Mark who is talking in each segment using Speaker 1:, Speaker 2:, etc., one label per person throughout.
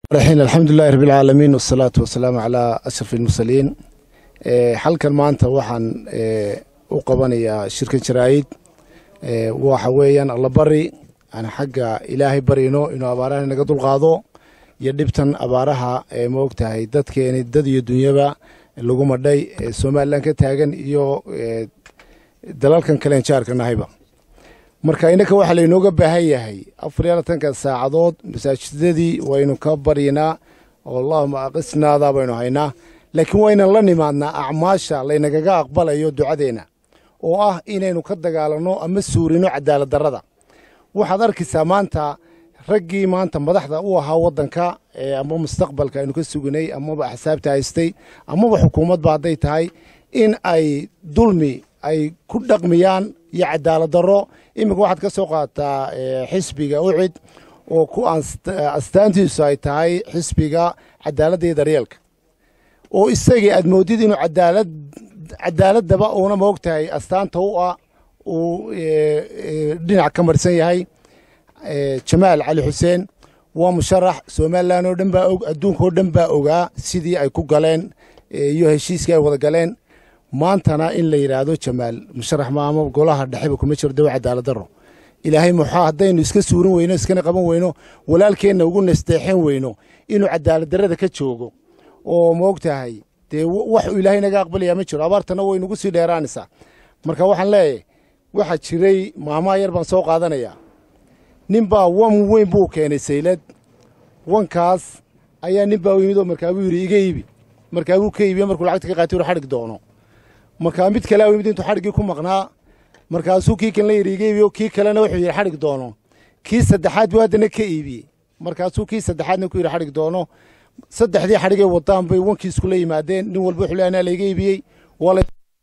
Speaker 1: raxiin alxamdulilahi rabbi alcaalamiin wasalaatu wasalaamu calaa ashraf almursaliin halkan maanta waxaan u qabanayaa shirkan jaraa'id waxa weeyaan allabari aan xagga ilaahay barino inuu abaaraha naga dulqaado iyo dhibtan abaaraha ma ogtahay dadkeeni dad iyo dunyaba lagu madhay somalilan ka taagan iyo dalalkan kalen jaarka nahayba marka innaka waxaa laynooga baahan yahay afar iyo labatanka saacadood masaajidadii waynu ka baryanaa oo allahuma aqisnaadaa baynu haynaa laakiin waynan la nimaadnaa acmaasha laynagaga aqbalayo ducadeenna oo ah inaynu ka dagaalanno ama suurino cadaalad darrada waxaad arkaysaa maanta raggii maanta madaxda u ahaa waddanka ama mustaqbalka aynu ka suginay amaba axsaabta haystay amaba xukuumadba hadday tahay in ay dulmi ay ku dhaqmiyaan iyo cadaalad darro iminka waxaad ka soo qaadataa xisbiga ucid oo ku astaantiisu ay tahay xisbiga cadaaladda iyo daryeelka oo isagii aad moodid inuu cadaalad cadaaladaba uuna ma og tahay astaanta u ah uu dhinac ka marsan yahay jamaal cali xuseen waa musharax somalilan oo dhan baa og adduunka oo dhan baa ogaa sidii ay ku galeen iyo heshiiskii ay wada galeen maantana in la yidhaahdo jamaal musharax maama golaha dhexeba kuma jiro dawa cadaalad daro ilaahay muxaa haddaynu iska suurin weyno iskana qaban weyno walaalkeenna ugu nasteexin weyno inuu cadaalad darrada ka joogo oo ma og tahay dee wax uu ilaahay naga aqbalayaa ma jiro abaartana way nagu sii dheeraanaysaa marka waxaan leeyahay waxaa jiray maamaha yar baan soo qaadanayaa nin baa wan weyn buu keenay saylad wankaas ayaa nin baa yimid oo markaabuu yidhi iga iibi markaabuu ka iibiye markuu lacagta ka qaatay ur xadhig doono markaa mid kalea yimid intuu xadhiggii ku maqnaa markaasuu kii kalena yidhi iga iibiyo kii kalena wuxuu yidhi xadhig doono kii saddexaad buu haddana ka iibiyey markaasuu kii saddexaadna ku yidhi xadhig doono saddexdii xadhigay wadaan bay wankii iskula yimaadeen nin walba wuxuu leeyahay layga iibiyey waa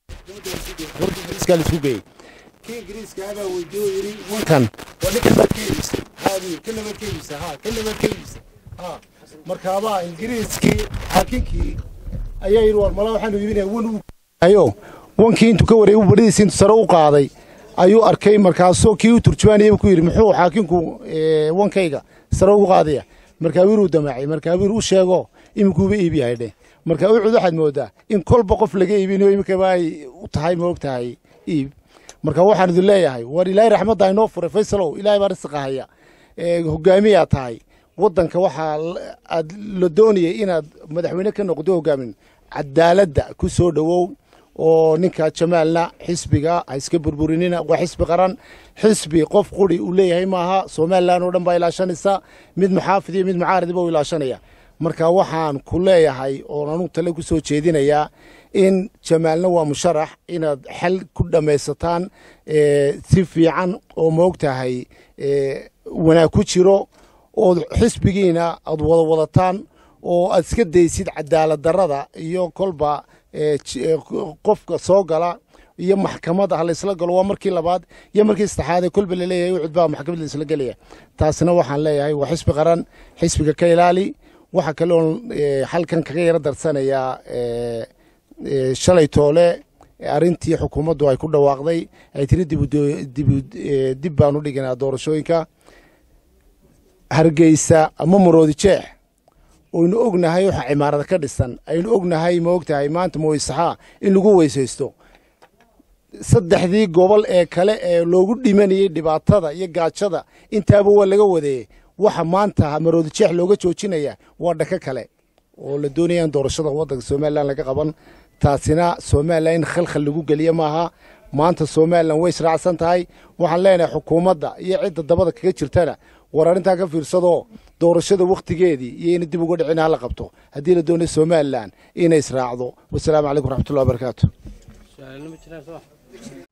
Speaker 1: laisku geeyey kii ingiriiska abaa weydiye oo yidhi wankan waa ninkan baad ka iibisay haadii kana baad ka iibisay ha kana baad ka iibisay ha markaabaa ingiriiskii xaakinkii ayaa yidhi war malaa waxaanu iibinaya wan uu ayo wankii intuu ka wareegu badhidiisi intuu sare u qaaday ayuu arkay markaasoo kii u turjumaanayay ku yidhi muxuu xaakinku wankayga sare ugu qaadaya markaa wiiruu damaacay markaa wiir u sheego iminkuuba iibi yahay dheh markaa ucud waxaad moodaa in kolba qof laga iibinayo iminkaba ay u tahay ma og tahay iib marka waxaan idin leeyahay war ilaahay raxmadda inoo furay faysalow ilaahay baa risiqa haya hogaamiyaa tahay waddanka waxaa aad la doonayay inaad madaxweyne ka noqdo hogaamin cadaaladda ku soo dhowow oo ninka jamaalna xisbiga ha iska burburinina waa xisbi qaran xisbi qof quri uu leeyahay maaha somalilan oo dhan baa ilaashanaysa mid muxaafid iyo mid mucaaridba u ilaashanaya marka waxaan ku leeyahay oon anugu tale ku soo jeedinayaa in jamaalna waa musharax inaad xal ku dhammaysataan si fiican oo moog tahay wanaag ku jiro ood xisbigiina aad wada wadataan oo aad iska daysid cadaalad darrada iyo kolba qofka soo gala iyo maxkamadda ha laysla galo waa markii labaad iyo markii saddexaadee kolba laleeyahay ucud baa maxkamad laysla gelaya taasina waxaan leeyahay waa xisbi qaran xisbiga ka ilaali waxaa kale oon halkan kaga yaro darsanayaa shalay toole arrintii xukuumaddu ay ku dhawaaqday ay tiri dib baanu dhiganaa doorashooyinka hargeysa ama maroodi jeex oynu ognahay waxa cimaarada ka dhisan aynu ognahay ma ogtahay maanta mooysaxaa in lagu weysaysto saddexdii gobol ee kale ee loogu dhimanayey dhibaatada iyo gaajada intaaba waa laga wadeeyey waxa maanta maroodi jeex looga joojinaya waa dhaka kale oo la doonaya in doorashada waddanka somalilan laga qaban taasina somalilan in khalkhal lagu geliya maaha maanta somalilan way israacsan tahay waxaan leenahay xukuumadda iyo cidda dabada kaga jirtana war arrintaa ka fiirsadoo doorashada wakhtigeedii iyo ina dib uga dhicin hala qabto haddii la doonayo somalilan inay israacdo wasalaamu calaykum raxmatullahi wabarakaatu